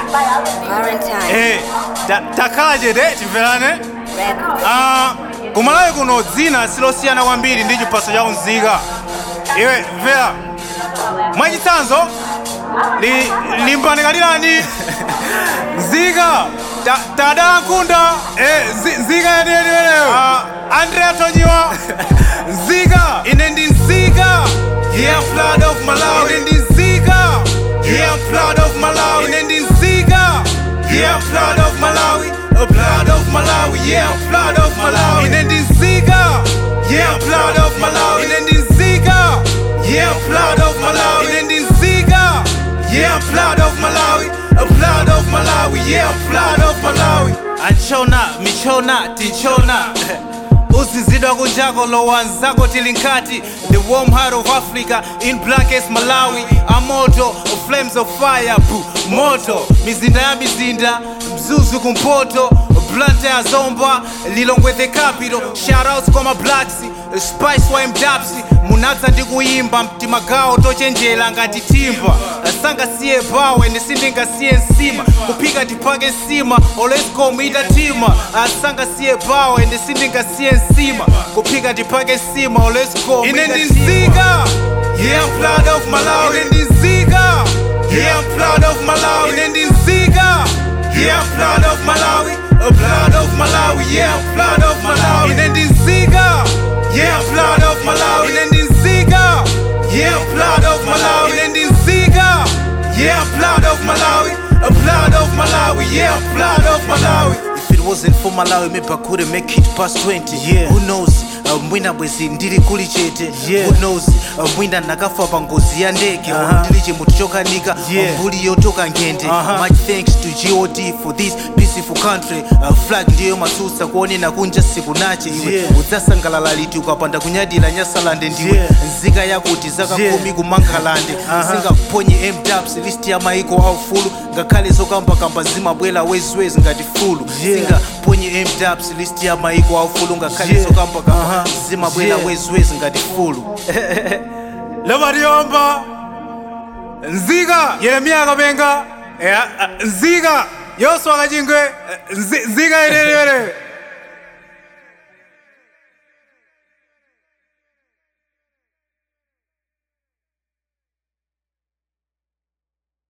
Valentine Eh, ta- takhala chete timverane Records. Ah, kumalawi kuno dzina silosiyana kwambiri ndi chipaso cha unzika iwe mvera mwachitsanzo li- limbanikalirani nzika ta- tadala nkunda eh, nzi- nzika yeneyeneyo andrea tonyiwa nzika ine ndi nzika yeah I'm proud of malawi ine ndi nzika yeah I'm proud of malawi ine ndi nzika yeah I'm proud of malawi uh, proud of malawi yeah I'm proud of malawi ine ndi nzika yeah I'm proud of malawi ine ndi nzika yeah I'm proud of malawi ine ndi nzika yeah I'm proud of malawi I'm proud of malawi yeah I'm proud of malawi anchona michona tinchona uzizidwa kunjako lowanzako tilinkati the warm heart of africa in blackest malawi amoto flames of fire bu moto mizinda ya mizinda mzuzu kumpoto blante ya zomba lilongwe the capital shoutouts kwa mablacks spice wa mdapsi munatsa ndi kuyimba mtima gawo tochenjera ngati timba sangasiye bawe nisindingasiye nsima kuphika tipake nsima olescom itatima sangasiye bawe nisindingasiye nsima kuphika tipake nsima olescom ine ndi nzika yeah I'm proud of malawi ine ndi nzika yeah I'm proud of malawi ine ndi nzika yeah I'm proud of malawi I'm proud of malawi yeah I'm proud of malawi ine ndi nzika yeah I'm proud of malawi ine ndi nzika yeah I'm proud of malawi ine ndi nzika yeah I'm proud of malawi I'm proud of malawi yeah I'm proud of malawi If it wasn't for Malawi, maybe I couldn't make it past 20. Yeah. Who knows? Uh, mwina bwezi ndili kuli chete Yeah. Who knows? Uh, mwina nakafa pa ngozi ya ndege Uh-huh. ndili chimutu chokanika Yeah. mbuli yotoka ngende Uh-huh. much thanks to god for this peaceful country uh, flag ndiyo masutsa kuonena kunja siku nache iwe Yeah. udzasangalala liti ukapanda kunyadira nyasalande ndiwe Yeah. nzika yakuti zaka Yeah. kumi kumankhalande Uh-huh. singaphonye mdubs list ya maiko aufulu ngakhale zokambakamba zimabwera wezwezi ngati fulu Yeah. singaphonye mdubs list ya maiko aufulu ngakhale Yeah. zokambakamba Uh-huh. zimabwera Yeah. wezwezi ngati fulu levatiyomba nzika yeremiya kapenga Eh, ah, nzika yoswa kachingwe eh, nzi- nzika yenerere